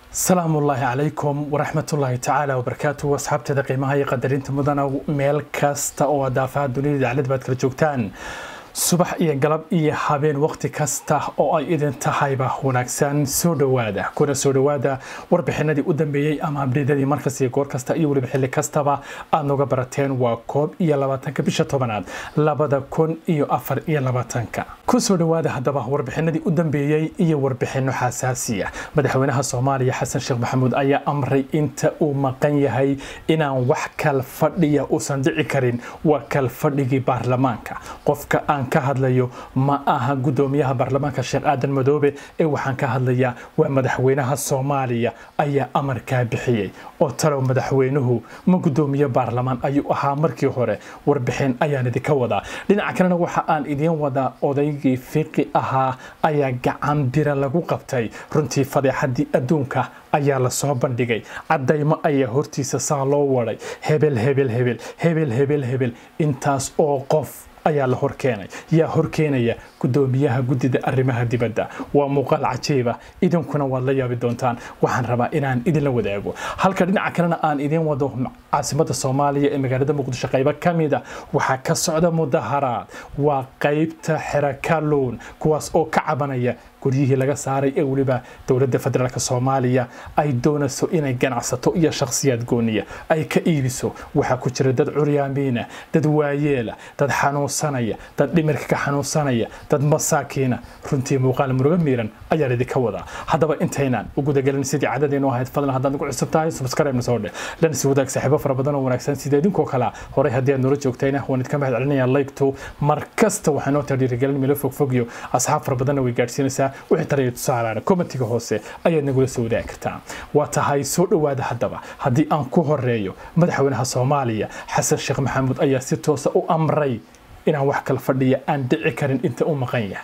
asalaamu ullaahi calaykum waraxmatullaahi tacaala wabarakaatu asxaabteeda qiimaha iyo qadarinta mudana meel kasta oo adaafaha dunida daclad baad kala joogtaan subax iyo galab iyo habeen waqti kasta oo ay idin tahayba wanaagsan soo dhowaada kuna soo dhowaada warbixinadii u dambeeyey ama abdheedadii markas iyo goor kasta iyo weliba xilli kastaba aad nooga barateen waa koob iyo labaatanka bisha tobanaad labada kun iyo afar iyo labaatanka ku soo dhowaada haddaba warbixinadii u dambeeyey iyo warbixino xasaasiya madaxweynaha soomaaliya xasan sheekh maxamuud ayaa amray inta uu maqan yahay inaan wax kal fadhiya uusan dhici karin waa kal fadhigii baarlamaanka qofka aan ka hadlayo ma aha gudoomiyaha baarlamaanka sheekh aadan madoobe ee waxaan ka hadlayaa waa madaxweynaha soomaaliya ayaa amarkaa bixiyey oo talow madaxweynuhu ma gudoomiye baarlamaan ayuu ahaa markii hore warbixin ayaan idinka wadaa dhinaca kalena waxa aan idiin wadaa odaygii fiqi ahaa ayaa gacan bira lagu qabtay runtii fadeexadii adduunka ayaa lasoo bandhigay cadaymo ayaa hortiisa saa loo waday hebel hebel hebel hebel hebel hebel intaas oo qof ayaa la horkeenay yaa horkeenaya gudoomiyaha guddida arrimaha dibadda waa muuqaal cajiiba idinkuna waad la yaabi doontaan waxaan rabaa inaan idinla wadaago halka dhinaca kalena aan idiin wado caasimada soomaaliya ee magaalada muqdisho qaybo ka mida waxaa ka socda mudaharaad waa qaybta xerakaluun kuwaas oo ka cabanaya guryihii laga saaray ee weliba dowladda federaalk soomaaliya ay doonayso inay ganacsato iyo shakhsiyaad gooniya ay ka iibiso waxaa ku jira dad curyaamiina dad waayeela dad xanuunsanaya dad dhimirka ka xanuunsanaya dad masaakiina runtii muuqaal muruga miiran ayaan idinka wadaa haddaba intaynaan u gudagelin sidii cadadeennu ahayd fadlan haddaad nagu cusub tahay subscribe soo dheh lansi wadaag saaxiibo fara badan oo wanaagsan sida idinkoo kalea horey haddii aad noola joogtayna waan idinka mahad celinayaa laygtu mar kasta waxaa noo taa dhiirigelin milo fogfogyo asxaab fara badanna way gaadhsiinaysaa wixii tarayo tusaalaana commentiga hoose ayaad nagula soo wadaagi kartaa waa tahay soo dhowaada haddaba haddii aan ku horeeyo madaxweynaha soomaaliya xasan sheekh maxamuud ayaa si toosa u amray inaan wax kala fadhiya aan dhici karin inta u maqan yahay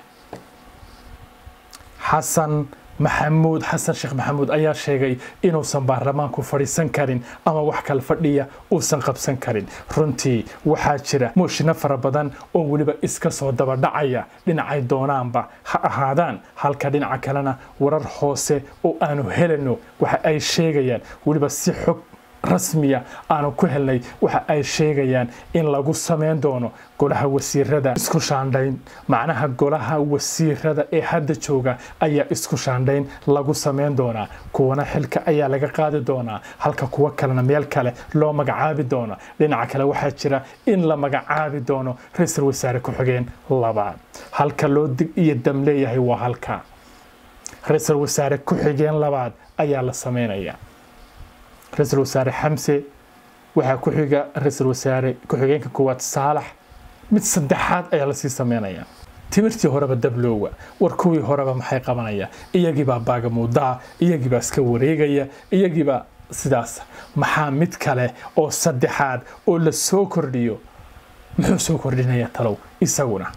xasan maxamuud xasan sheekh maxamuud ayaa sheegay inuusan baarlamaanku fadhiisan karin ama wax kala fadhiya uusan qabsan karin runtii waxaa jira mooshino fara badan oo weliba iska soo dabadhacaya dhinacay doonaanba ha ahaadaan halka dhinaca kalena warar hoose oo aanu helano waxa ay sheegayaan weliba si xog rasmiya aanu ku helnay waxa ay sheegayaan in lagu samayn doono golaha wasiirada isku shaandhayn macnaha golaha wasiirada ee hadda jooga ayaa isku shaandhayn lagu samayn doonaa kuwana xilka ayaa laga qaadi doonaa halka kuwo kalena meel kale loo magacaabi doono dhinaca kale waxaa jira in la magacaabi doono ra-iisul wasaare ku-xigeen labaad halka loo dig iyo dam leeyahay waa halka ra-iisul wasaare ku-xigeen labaad ayaa la samaynayaa ra-iisul wasaare xamse waxaa ku xiga ra-iisul wasaare ku-xigeenka koowaad saalax mid saddexaad ayaa lasii sameynaya timirtii horeba dabloowa war kuwii horeba maxay qabanaya iyagiibaa baagamuudaa iyagiibaa iska wareegaya iyagiibaa sidaas maxaa mid kale oo saddexaad oo la soo kordhiyo muxuu soo kordhinaya talow isaguna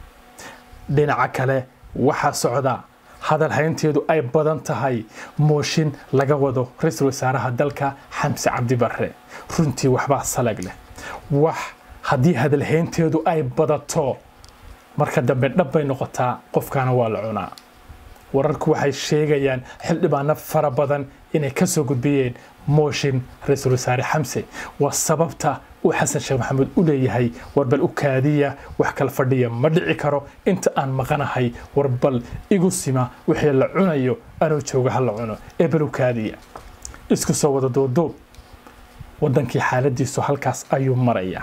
dhinaca kale waxaa socda hadal haynteedu ay badan tahay mooshin laga wado ra-iisul wasaaraha dalka xamse cabdi barre runtii waxbaa salag leh wax haddii hadalhaynteedu ay badato marka dambe dhab bay noqotaa qofkaana waa la cunaa wararku waxay sheegayaan xildhibaano fara badan inay ka soo gudbiyeen mooshin ra-iisul wasaare xamse waa sababta uu xasan sheekh maxamuud u leeyahay warbal u kaadiya wax kala fadhiya ma dhici karo inta aan maqanahay warbal igu sima wixii la cunayo anuu jooga ha la cuno ee bal u kaadiya isku soo wada duuduub waddankii xaaladiisu halkaas ayuu marayaa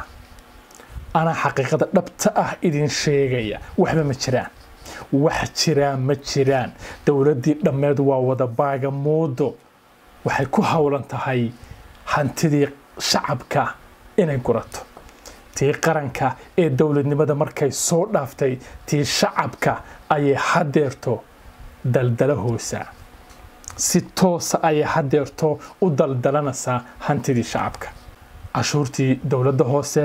anaa xaqiiqada dhabta ah idin sheegaya waxba ma jiraan wax jiraan ma jiraan dowladdii dhammeed waa wada baaga muudo waxay ku howlan tahay hantidii shacabka inay gurato tii qaranka ee dowladnimada markay soo dhaaftay tii shacabka ayay hadeerto daldala hoosaa si toosa ayay hadeerto u daldalanaysaa hantidii shacabka cashuurtii dowladda hoose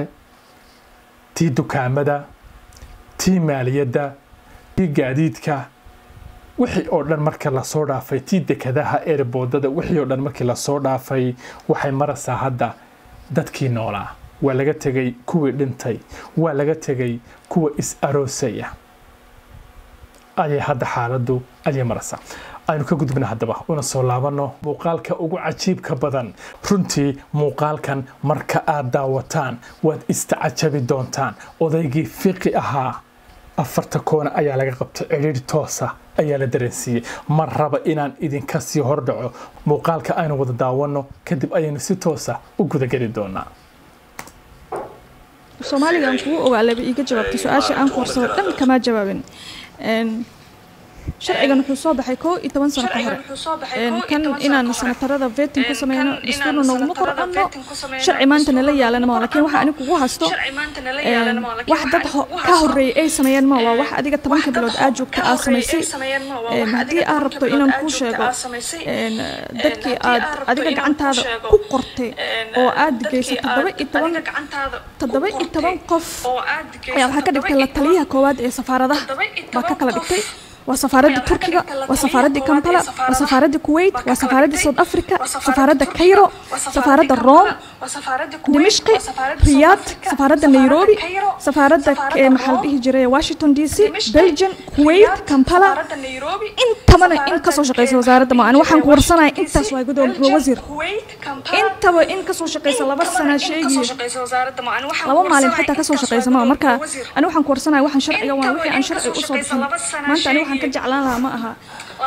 tii dukaamada tii maaliyadda tii gaadiidka wixii oo dhan marka lasoo dhaafay tii dekadaha eerboodada wixii oo dhan markii lasoo dhaafay waxay maraysaa hadda dadkii noolaa waa laga tegay kuwii dhintay waa laga tegay kuwa is aroosaya ayay hadda xaaladdu ayay maraysaa aynu ka gudubna haddaba una soo laabanno muuqaalka ugu cajiibka badan runtii muuqaalkan marka aad daawataan waad istacajabi doontaan odaygii fiqi ahaa afarta koona ayaa laga qabtay cidhiidh toosa ayaa la dareensiiyey mar raba inaan idinka sii hordhaco muuqaalka aynu wada daawanno kadib ayaynu si toosa u gudageli doonaa soomaaliga aan kugu ogaalaba iiga jawaabtay su-aasha aan koorsado dhan kamaa jawaabin sharcigan wuxuu soo baxay koo iyo toban sano ka hore kan inaan sanatarada vetin ku sameyno dastuurna nooguma qorqano sharci maanta nala yaalana ma lakin waxa ani kugu haysto wax dad ka horeeyay ay sameeyeen ma waa wax adiga tobanka bilood aa joogta aa samaysay haddii aad rabto inaan kuu sheego dadkii aad adiga gacantaada ku qortay oo aad geysay toddoba iyo toban toddoba iyo toban qof ayaa waxaa ka dhigtay la taliyaha koowaad ee safaaradaha baa ka kala dhigtay waa safaaradda turkiga waa safaaradda kampala waa safaaradda kuwait waa safaaradda south africa safaaradda cairo safaaradda rome dimishqi riyaad safaaradda nairobi safaaradda maxaa la dhihi jiray washington d c belgium kuwait kampala intabana in kasoo shaqeysa wasaaradda ma ani waxaan ku warsanaya intaas waa gudoomiye wasiir intaba in kasoo shaqeysa laba sana sheegiyo laba maalin xitaa kasoo shaqeysa ma marka ani waxaan ku warsanaya waxaan sharciga waa wixii aan sharci usoo bixin maanta ani waxaan ka jeclaan lahaa ma aha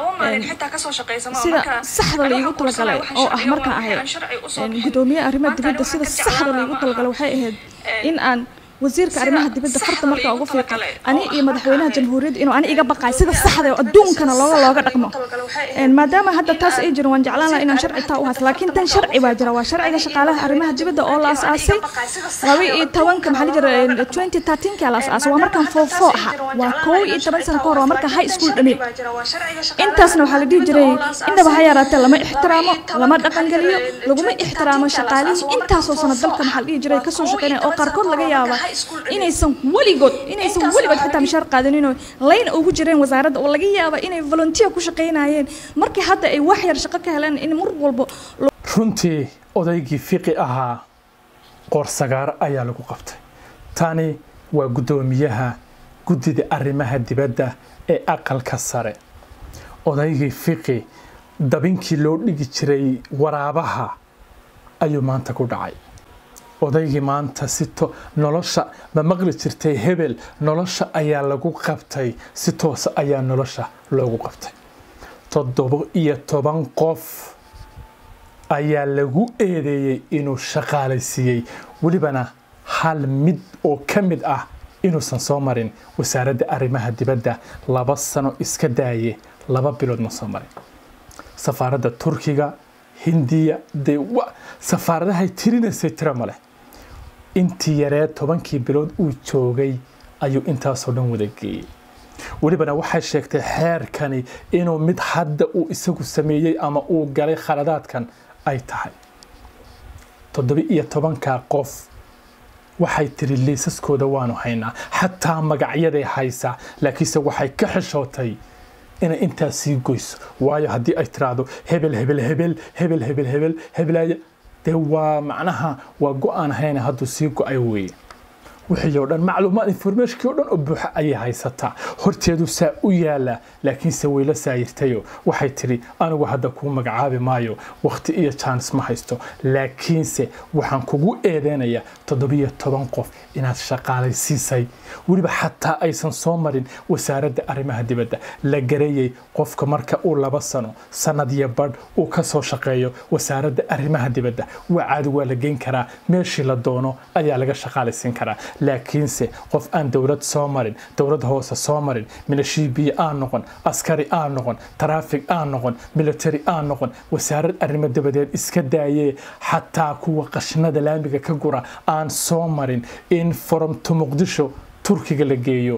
sida saxda laigu talagalay oo ah markaan ahay gudoomiye arrimaha dibadda sida saxda laigu talagalay waxay ahayd in aan wasiirka arrimaha dibadda farta markaa ugu fiiqo ani iyo madaxweynaha jamhuuriyadda inuu ani iga baqaay sida saxda oo adduunkana looga looga dhaqmo maadaama hadda taas ay jirin waan jeclaan lahaa inaan sharci taa u haysto laakiin tan sharci baa jira waa sharciga shaqaalaha arrimaha dibadda oo la asaasay laba iyo tobanka maxaa la jira twenty thirteenka la asaasay waa markaan foofo aha waa kow iyo toban sano ka hor waa markaan high school dhamey intaasna waxaa la dhihi jiray indhaba ha yaraatee lama ixtiraamo lama dhaqangeliyo laguma ixtiraamo shaqaalihii intaasoo sano dalka maxaa la dhihi jiray kasoo shaqeynaya oo qaarkood laga yaaba inaysan weligood inaysan weligood xitaa mishaar qaadaninoo layn ugu jireen wasaaradda oo laga yaaba inay volunteer ku shaqaynayeen markii hadda ay wax yar shaqo ka heleen in mar walbo runtii odaygii fiqi ahaa qoorsagaaro ayaa lagu qabtay tani waa guddoomiyaha guddida arrimaha dibadda ee aqalka sare odaygii fiqi dabinkii loo dhigi jiray waraabaha ayuu maanta ku dhacay odaygii maanta si nolosha ma maqli jirtay hebel nolosha ayaa lagu qabtay si toosa ayaa nolosha loogu qabtay toddoba iyo toban qof ayaa lagu eedeeyey inuu shaqaalaysiiyey welibana hal mid oo ka mid ah inuusan soo marin wasaaradda arrimaha dibadda laba sano iska daaye laba bilood ma soo marin safaaradda turkiga hindiya dee safaaradahay tirinaysay tiro ma leh intii yaree tobankii bilood uu joogay ayuu intaasoo dhan wada geeyey welibana waxay sheegtay xeerkani inuu mid hadda uu isagu sameeyey ama uu galay khaladaadkan ay tahay toddoba iyo tobankaa qof waxay tiri liisaskooda waanu haynaa xataa magacyaday haysaa laakiinse waxay ka xishootay inay intaas sii goyso waayo haddii ay tiraahdo hebel hebel hebel hebel hebel hebel hebelaya dee waa macnaha waa go-aan hayna hadduu sii go-ay weeye wixii oo dhan macluumaad informationkii oo dhan oo buuxa ayay haysataa horteedu saa u yaala laakiinse wayla saayirtayo waxay tidhi anigu hadda kuu magacaabi maayo wakhti iyo jaanis ma haysto laakiinse waxaan kugu eedeynayaa toddobiyo toban qof inaad shaqaalaysiisay weliba xataa aysan soo marin wasaaradda arrimaha dibadda la gareeyey qofka marka uu laba sano sanad iyo badh uu ka soo shaqeeyo wasaaradda arrimaha dibadda waa caadi waa la geyn karaa meeshii la doono ayaa laga shaqaalaysiin karaa laakiinse qof aan dowlad soo marin dowlad hoose soo marin milashiibiye aan noqon askari aan noqon taraafig aan noqon military aan noqon wasaarad arrimo dabadeed iska daayee xataa kuwa qashnada laamiga ka gura aan soo marin in foromto muqdisho turkiga la geeyo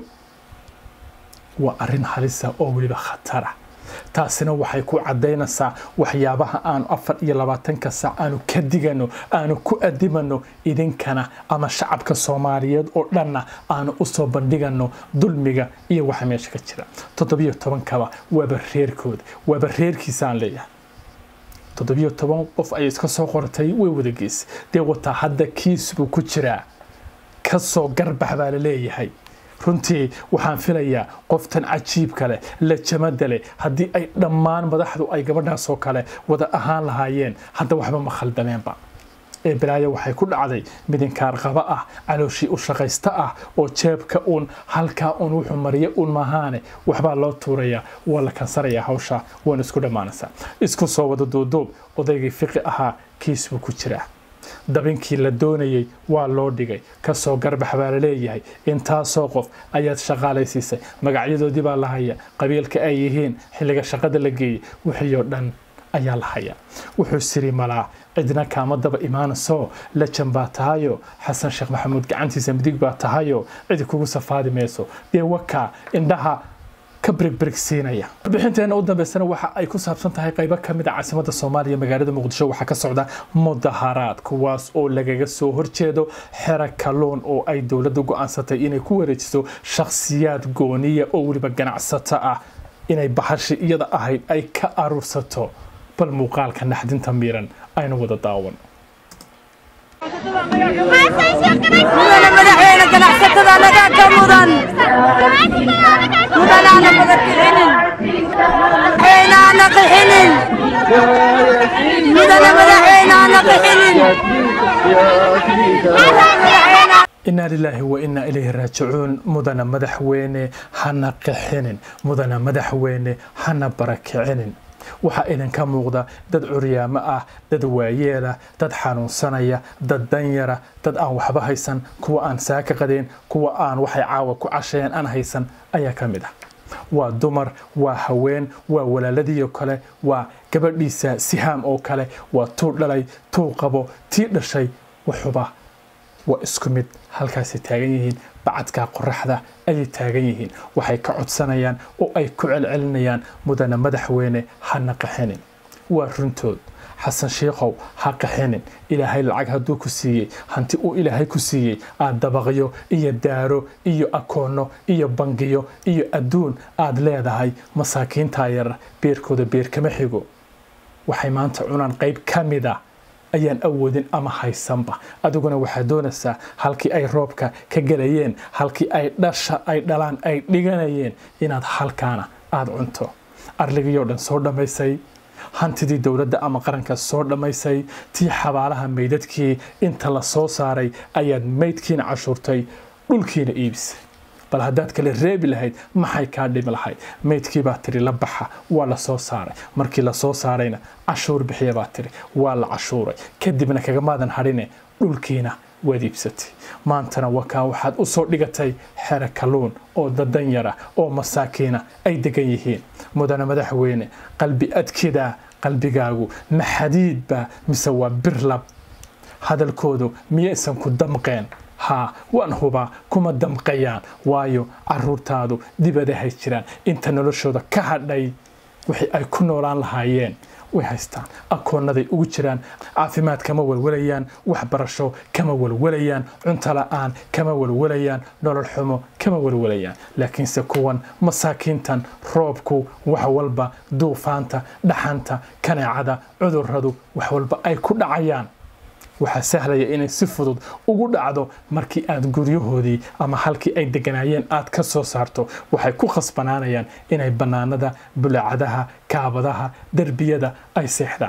waa arrin halisa oo weliba khatara taasina waxay ku caddaynaysaa waxyaabaha aanu afar iyo labaatanka saac aanu ka digano aanu ku adimano idinkana ama shacabka soomaaliyeed oo dhanna aanu usoo bandhigano dulmiga iyo waxa meesha ka jira toddobiyo tobankaba waaba reerkooda waaba reerkiisaan leeyahay toddobiyo toban qof ayay iska soo qortay way wada geysay dee wataa hadda kiis buu ku jiraa kasoo garbax baa la leeyahay runtii waxaan filayaa qoftan cajiibka leh lajamada leh haddii ay dhammaan madaxdu ay gabadhaasoo kale wada ahaan lahaayeen hadda waxba ma khaldameenba ee balaayo waxay ku dhacday midinkaar qaba ah calooshii u shaqaysta ah oo jeebka uun halkaa uun wuxuu mariya uun maahaane waxbaa loo tuurayaa waa la kansarayaa hawsha waana isku dhammaanaysaa isku soo wada duuduub odaygii fiqi ahaa kiis buu ku jiraa dabinkii la doonayey waa loo dhigay kasoo garbax baa la leeyahay intaasoo qof ayaad shaqaalaysiisay magacyadoodii baa la haya qabiilka ay yihiin xilliga shaqada la geeyey wixii oo dhan ayaa la hayaa wuxuu siri malaa cidna kaama daba imaanayso lajan baa tahayo xasan sheekh maxamuud gacantiisa midig baa tahayo cidi kugu safaadi mayso dee wakaa indhaha ka birigbirigsiinaya warbixinteena u dambeysana waxa ay ku saabsan tahay qaybo ka mid a caasimadda soomaaliya magaalada muqdisho waxaa ka socda mudaharaad kuwaas oo lagaga soo horjeedo xero kalluun oo ay dowladda go-aansatay inay ku wareejiso shakhsiyaad gooniya oo weliba ganacsato ah inay bahashi iyada ahayd ay ka aruursato bal muuqaalka naxdinta miiran aynu wada daawan mudana madaxweyne ganacsatada nagaa ka mudan mudanaana naga kixinin madaxweynaana qixinin mudana madaxweynaana qixinin inaa lilaahi wa inaa ilayhi raajicuun mudana madaxweyne hana qixinin mudana madaxweyne hana barakicinin waxaa idinka muuqda dad curyaamo ah dad waayeelah dad xanuunsanaya dad danyara dad aan waxba haysan kuwa aan saaka qadeen kuwa aan waxay caawa ku cashayeen aan haysan ayaa ka mid ah waa dumar waa haween waa walaaladiioo kale waa gabadhiisa sihaam oo kale waa tuu dhalay tuu qabo tii dhashay waxuba waa isku mid halkaasay taagan yihiin bacadka qoraxda ayay taagan yihiin waxay ka codsanayaan oo ay ku celcelinayaan mudana madaxweyne hana qaxinin waa runtood xasan shiikhow ha qaxinin ilaahay lacag hadduu ku siiyey hanti uu ilaahay ku siiyey aad dabaqyo iyo daaro iyo akoonno iyo bangiyo iyo adduun aad leedahay masaakiintaa yarar beerkooda beer kama xigo waxay maanta cunaan qayb ka mid a ayaan awoodin ama haysanba adiguna waxaad doonaysaa halkii ay roobka ka gelayeen halkii ay dhasha ay dhalaan ay dhiganayeen inaad halkaana aada cunto arligiyoo dhan soo dhammaysay hantidii dowladda ama qaranka soo dhammaysay tii xabaalaha meydadkii inta la soo saaray ayaad meydkiina cashuurtay dhulkiina iibisay bal haddaad kale reebi lahayd maxay kaa dhimi lahayd meydkii baa tiri la baxa waa la soo saaray markii la soo saarayna cashuur bixiya baa tiri waa la cashuuray kadibna kagamaadan hadhine dhulkiina waad iibsatay maantana wakaa waxaad u soo dhigatay xero kalluun oo dadan yara oo masaakiina ay degan yihiin mudana madaxweyne qalbi adkidaa qalbigaagu ma xadiidba mise waa birlab hadalkoodu miyaysan ku damqeen haa waan hubaa kuma damqayaan waayo caruurtaadu dibadahay jiraan inta noloshooda ka hadhay wixii ay ku noolaan lahaayeen way haystaan akoonnaday ugu jiraan caafimaad kama walwalayaan waxbarasho kama walwalayaan cunto la-aan kama walwalayaan nolol xumo kama walwalayaan laakiinse kuwan masaakiintan roobku wax walba duufaanta dhaxanta kaneecada cudurradu wax walba ay ku dhacayaan waxaa sahlaya inay si fudud ugu dhacdo markii aad guryahoodii ama halkii ay deganaayeen aad ka soo saarto waxay ku khasbanaanayaan inay bannaanada bulaacadaha kaabadaha derbiyada ay seexdaan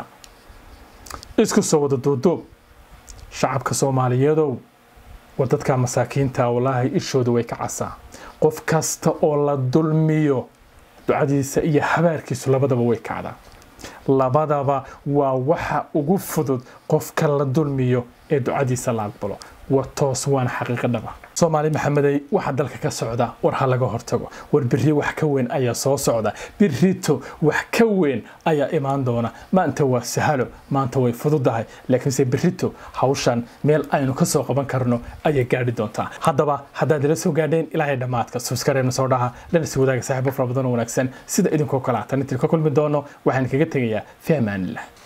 isku soo wada duuduub shacabka soomaaliyeedow war dadka masaakiinta wallaahi ishooda way ka casaa qof kasta oo la dulmiyo ducadiisa iyo habaarkiisu labadaba way kacdaa labadaba waa waxa ugu fudud qofka la dulmiyo ee ducadiisa la aqbalo war toos waana xaqiiqo dhaba soomaali maxamedey waxaa dalka ka socda war ha laga hortago war biri wax ka weyn ayaa soo socda birito wax ka weyn ayaa imaan doona maanta waa sahalo maanta way fududahay laakiinse birito hawshan meel aynu ka soo qaban karno ayay gaadhi doontaa haddaba haddaad ila soo gaadheen ilaahay dhammaadka subskareena soo dhaha lana sii wadaaga saaxiibo fara badan oo wanaagsan sida idinkoo kale ah tan intii ka kulmi doono waxaan kaga tegayaa fi amaanillah